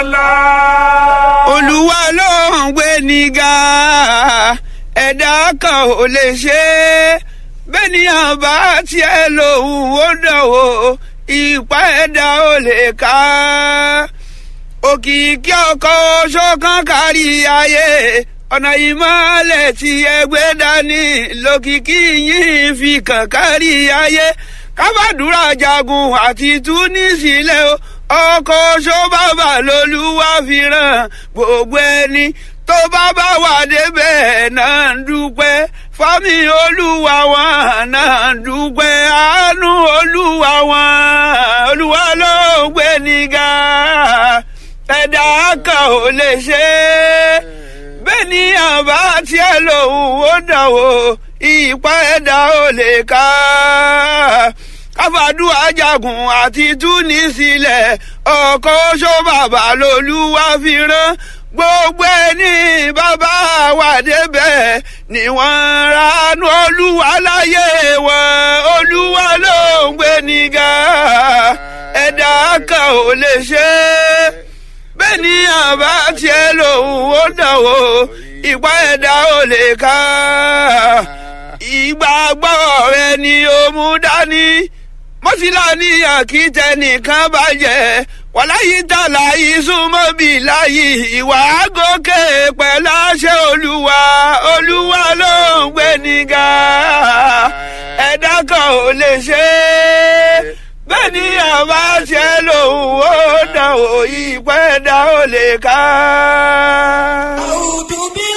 olúwa ló ń gbé nígà ẹ̀dá kan ò lè ṣe é bẹ́nìyàn bá tiẹ̀ lòun ó dánwò ìpá ẹ̀dá ò lè ká òkìkí ọkọ̀ ṣọ́kàn kárí ayé ọ̀nà ìmọ̀lẹ̀ tí ẹgbẹ́ dání lókìkí yìí fi kàn kárí ayé kábàdúrà jagun àti túnísílẹ̀ o ọkọ̀ ṣọ́bàbà lolúwa fi ràn gbogbo ẹni tó bá bá wà débẹ̀ náà ń dúpẹ́ fámi olúwa wọn náà ń dúpẹ́ àánú olúwa wọn olúwa ló ń gbé nígà ẹ̀dá kan ò lè ṣe é bẹ́ẹ̀ ni àbá tiẹ̀ lòun ó dánwò ìpá ẹ̀dá ò lè ká káfàdúrà jagun àti túnísílẹ̀ ọkọ̀ oṣó bàbá lolúwa fi rán gbogbo ẹni bàbá wà débẹ̀ ni wọ́n ranú olúwa láyé wọn olúwa ló ń gbé nígà ẹ̀dá kan ò lè ṣe é bẹ́ẹ̀ ni àbá tiẹ̀ lòun ó dánwò ìpá ẹ̀dá ò lè ká ìgbàgbọ́ rẹ ni ó mú dání mọ́sílá ní àkìtẹ́ nìkan bàjẹ́ wàláyé tààlà ìsúnmọ́ bí láyé ìwà àgókè pẹ̀lú àṣẹ olúwa olúwa ló ń gbé nígà ẹ̀dá kan ò lè ṣe é bẹ́ẹ̀ ni àbá ṣe lòun ó dàn ó ìpẹ́ dá ó lè ká. أعوذ بالله